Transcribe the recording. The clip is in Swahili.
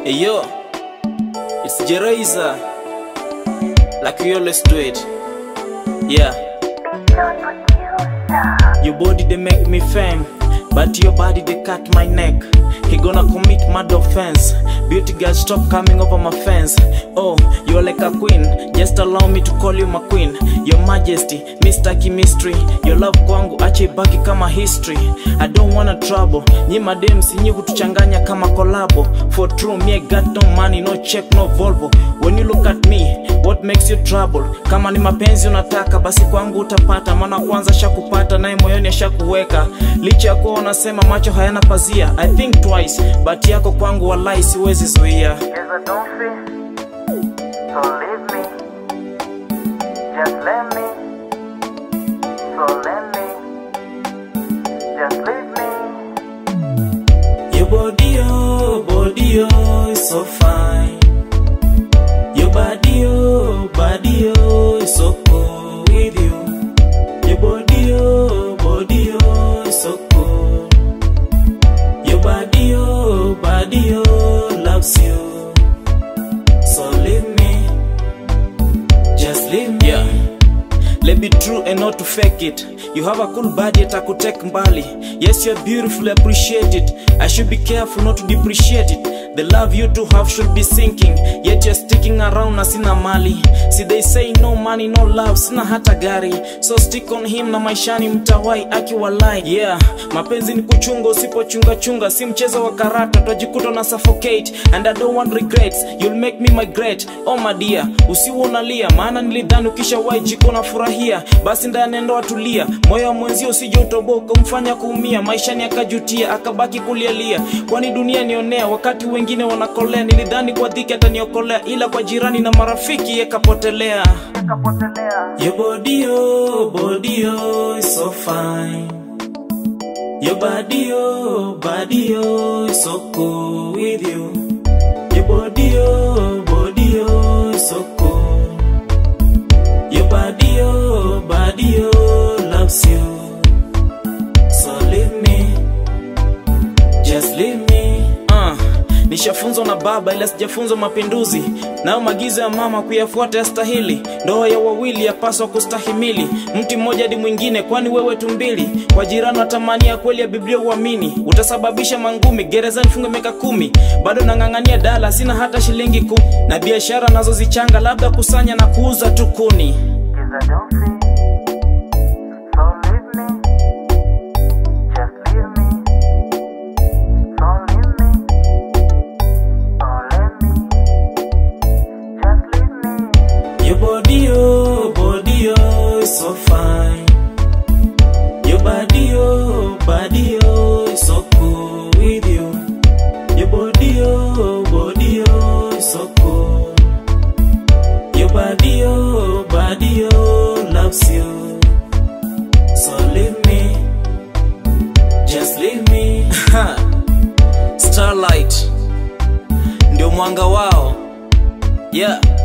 Hey yo, it's Jeraiza. Like we always do it. Yeah. Your body they make me fame, but your body they cut my neck. He gonna commit mad offense. Beauty girl, stop coming over my fence. Oh, you're like a queen. Just allow me to call you my queen. Your Majesty, Mr. Chemistry. Your love kwangu ache ibaki kama history. I don't wanna trouble. Nyi madem sinyi kutuchanganya kama kolabo. For true, me I got no money, no check, no Volvo. When you look at me, what makes you trouble? Kama ni mapenzi unataka, basi kwangu utapata. Maana kwanza shakupata, naye moyoni ashakuweka. Licha ya kuwa unasema macho hayana pazia. I think twice, but yako kwangu walai siwezi zuia. Yes, I don't feel. So leave me. Just let me. So let me. Just leave me. Your body, oh, body, oh, is so fine. Your body, oh, body, oh, is so cool with you. Your body, oh, body, oh, is so cool. Your body, oh, body, oh, loves you. So leave me, just leave me. Yeah. Let be true and not to fake it. You have a cool body at take mbali. Yes, you're beautiful, appreciate it. I should be careful not to depreciate it. The love you two have should be sinking, yet you're sticking around na sina mali. See they say no money, no love, sina hata gari. So stick on him na maishani mtawai akiwalai. Yeah, mapenzi ni kuchunga usipochunga chunga, si mchezo wa karata, utajikuta na suffocate. And I don't want regrets, you'll make me migrate. Oh my dear, usiwe unalia, maana nilidhani ukishawahi jiko na furahia. Basi ndani ndo atulia, moyo wa mwenzio usije utoboka, umfanya kuumia, maishani akajutia, akabaki kulialia. Kwani dunia nionea, wakati wengine wanakolea. Nilidhani kwa dhiki ataniokolea, ila kwa jirani na marafiki yakapotelea. Kapotelea. Your body, oh, body, oh, is so fine. Your body, oh, body, oh, is so cool with you. Your body, oh, body, oh, is so cool. Your body, oh, body, oh, loves you. So leave me, just leave me. Uh, nishafunzwa na baba ila sijafunzwa mapinduzi, nayo maagizo ya mama kuyafuata yastahili. Ndoa ya wawili yapaswa kustahimili, mti mmoja hadi mwingine, kwani wewe tumbili. Kwa jirani watamania kweli ya Biblia uamini, utasababisha mangumi gerezani, funge miaka kumi. Bado nang'ang'ania dala, sina hata shilingi kumi, na biashara nazozichanga labda kusanya na kuuza tu kuni. Yes, I don't feel. So leave me. Just leave me. So leave me. So let me. Just leave me. Your body, oh, body, oh, is so fine. Your body, oh, body, oh, is so cool with you. Your body, oh, body, oh, is so cool. Your body, oh, body, oh, loves you. So leave me, just leave me. Starlight, ndio mwanga wao. Yeah.